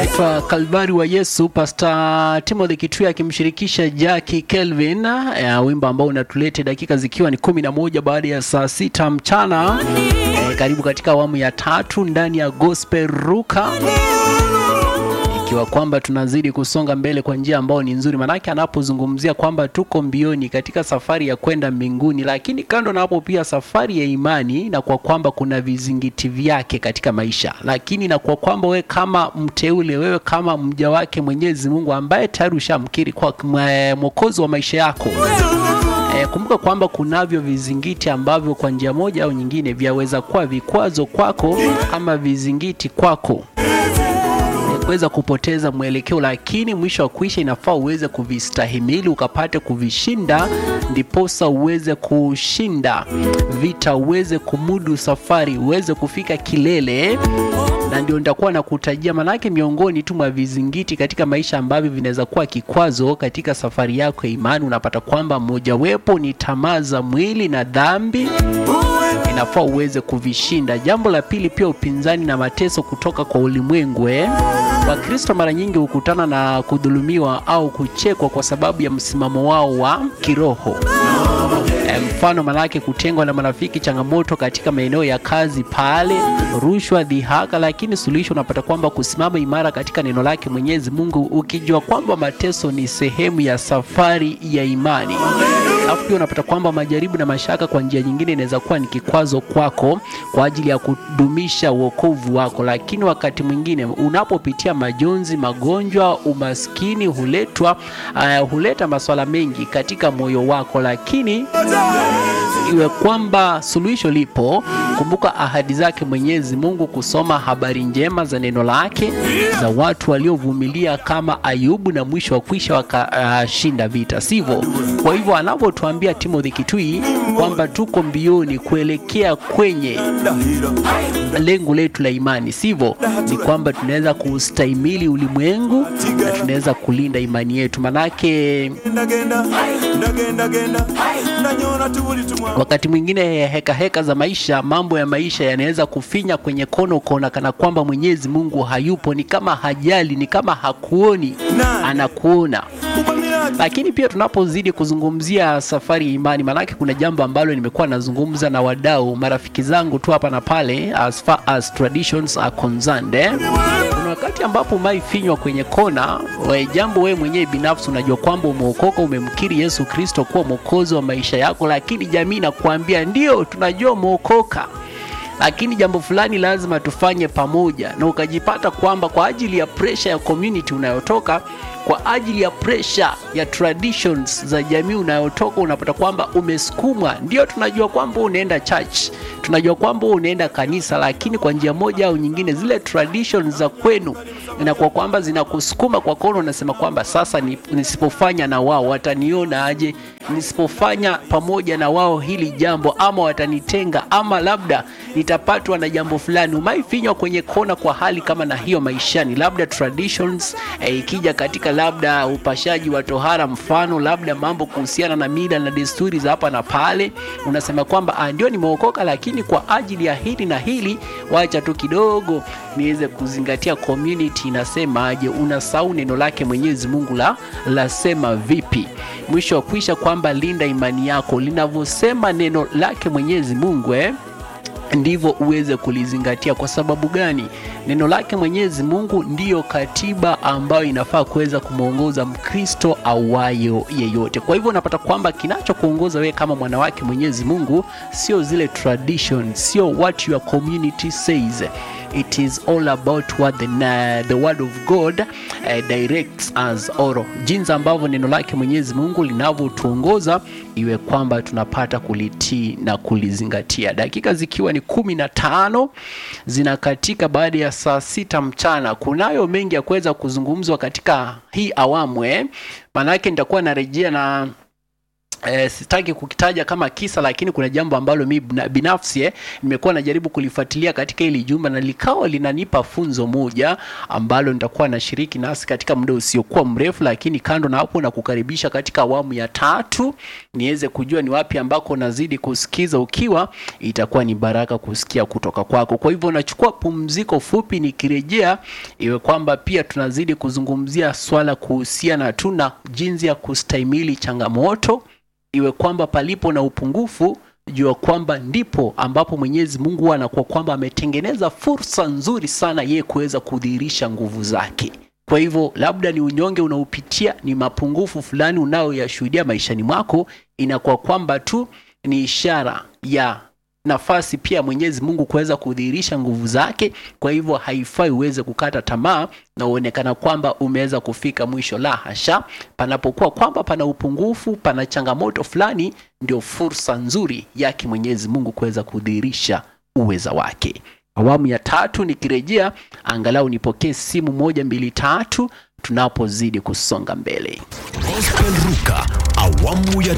Taifa Kalvari wa Yesu, Pastor Timothy Kitui akimshirikisha Jackie Kelvin, ya wimbo ambao unatulete dakika zikiwa ni kumi na moja baada ya saa sita mchana. E, karibu katika awamu ya tatu ndani ya Gospel Ruka ikiwa kwamba tunazidi kusonga mbele kwa njia ambayo ni nzuri, manake anapozungumzia kwamba tuko mbioni katika safari ya kwenda mbinguni, lakini kando na hapo pia safari ya imani, na kwa kwamba kuna vizingiti vyake katika maisha, lakini na kwa kwamba wewe kama mteule, wewe kama mja wake Mwenyezi Mungu ambaye tayari ushamkiri kwa mwokozi wa maisha yako E, kumbuka kwamba kunavyo vizingiti ambavyo kwa njia moja au nyingine vyaweza kuwa vikwazo kwako ama vizingiti kwako kuweza kupoteza mwelekeo, lakini mwisho wa kuisha inafaa uweze kuvistahimili ukapate kuvishinda, ndiposa uweze kushinda vita, uweze kumudu safari, uweze kufika kilele na ndio nitakuwa na kutajia, manake miongoni tu mwa vizingiti katika maisha ambavyo vinaweza kuwa kikwazo katika safari yako ya imani, unapata kwamba mojawapo ni tamaa za mwili na dhambi inafaa uweze kuvishinda. Jambo la pili pia upinzani na mateso kutoka kwa ulimwengu. Eh, Wakristo mara nyingi hukutana na kudhulumiwa au kuchekwa kwa sababu ya msimamo wao wa kiroho. E, mfano manake kutengwa na marafiki, changamoto katika maeneo ya kazi pale, rushwa, dhihaka, lakini suluhisho unapata kwamba kusimama imara katika neno lake Mwenyezi Mungu, ukijua kwamba mateso ni sehemu ya safari ya imani. Alafu pia unapata kwamba majaribu na mashaka kwa njia nyingine inaweza kuwa ni kikwazo kwako kwa ajili ya kudumisha wokovu wako, lakini wakati mwingine unapopitia majonzi, magonjwa, umaskini huletwa uh, huleta masuala mengi katika moyo wako, lakini iwe kwamba suluhisho lipo. Kumbuka ahadi zake Mwenyezi Mungu, kusoma habari njema za neno lake za watu waliovumilia kama Ayubu na mwisho wa kwisha wakashinda uh, vita, sivyo? Kwa hivyo anavyotuambia Timothy Kitui kwamba tuko mbioni kuelekea kwenye lengo letu la imani, sivyo? Ni kwamba tunaweza kustahimili ulimwengu na tunaweza kulinda imani yetu, manake wakati mwingine heka heka za maisha, mambo ya maisha yanaweza kufinya kwenye kono, ukaona kana kwamba Mwenyezi Mungu hayupo, ni kama hajali, ni kama hakuoni, anakuona. Lakini pia tunapozidi kuzungumzia safari ya imani, maanake kuna jambo ambalo nimekuwa nazungumza na wadau, marafiki zangu tu hapa na pale, as far as traditions are concerned eh? Kuna wakati ambapo umaifinywa kwenye kona we, jambo wewe mwenyewe binafsi unajua kwamba umeokoka, umemkiri Yesu Kristo kuwa mwokozi wa maisha yako, lakini jamii inakuambia ndio, tunajua umeokoka lakini jambo fulani lazima tufanye pamoja, na ukajipata kwamba kwa ajili ya pressure ya community unayotoka, kwa ajili ya pressure ya traditions za jamii unayotoka, unapata kwamba umesukumwa. Ndio tunajua kwamba unaenda church, tunajua kwamba unaenda kanisa, lakini kwa njia moja au nyingine zile traditions za kwenu inakuwa kwamba zinakusukuma kwa kono, unasema kwamba sasa nisipofanya na wao wataniona aje? Nisipofanya pamoja na wao hili jambo, ama watanitenga, ama labda nitapatwa na jambo fulani. Umaifinywa kwenye kona kwa hali kama na hiyo maishani, labda traditions eh, ikija katika labda upashaji wa tohara, mfano labda mambo kuhusiana na mila na desturi za hapa na pale, unasema kwamba ndio nimeokoka, lakini kwa ajili ya hili na hili, wacha tu kidogo niweze kuzingatia community inasemaje. Unasahau neno lake Mwenyezi Mungu la lasema vipi? Mwisho wa kuisha kwamba linda imani yako linavyosema neno lake Mwenyezi Mungu eh? ndivyo uweze kulizingatia. Kwa sababu gani? Neno lake Mwenyezi Mungu ndiyo katiba ambayo inafaa kuweza kumwongoza Mkristo awayo yeyote. Kwa hivyo unapata kwamba kinachokuongoza wewe kama mwana wake Mwenyezi Mungu sio zile traditions, sio what your community says it is all about what the, uh, the word of God uh, directs us or jinsi ambavyo neno lake Mwenyezi Mungu linavyotuongoza iwe kwamba tunapata kulitii na kulizingatia. Dakika zikiwa ni kumi na tano zinakatika baada ya saa sita mchana. Kunayo mengi ya kuweza kuzungumzwa katika hii awamu eh, maanake nitakuwa narejea na Eh, sitaki kukitaja kama kisa lakini kuna jambo ambalo mi bina- binafsi eh, nimekuwa najaribu kulifuatilia katika hili jumba na likawa linanipa funzo moja ambalo nitakuwa nashiriki nasi katika muda usiokuwa mrefu, lakini kando na hapo na kukaribisha katika awamu ya tatu niweze kujua ni wapi ambako nazidi kusikiza ukiwa, itakuwa ni baraka kusikia kutoka kwako. Kwa hivyo nachukua pumziko fupi, nikirejea iwe kwamba pia tunazidi kuzungumzia swala kuhusiana tu na jinsi ya kustahimili changamoto iwe kwamba palipo na upungufu jua kwamba ndipo ambapo Mwenyezi Mungu huwa anakuwa kwamba ametengeneza fursa nzuri sana yeye kuweza kudhihirisha nguvu zake. Kwa hivyo labda ni unyonge unaopitia, ni mapungufu fulani unayoyashuhudia maishani mwako, inakuwa kwamba tu ni ishara ya nafasi pia Mwenyezi Mungu kuweza kudhihirisha nguvu zake. Kwa hivyo haifai uweze kukata tamaa na uonekana kwamba umeweza kufika mwisho. La hasha, panapokuwa kwamba pana upungufu, pana changamoto fulani, ndio fursa nzuri yake Mwenyezi Mungu kuweza kudhihirisha uweza wake. Awamu ya tatu nikirejea, angalau nipokee simu moja mbili tatu tunapozidi kusonga mbele. Gospel Ruka awamu ya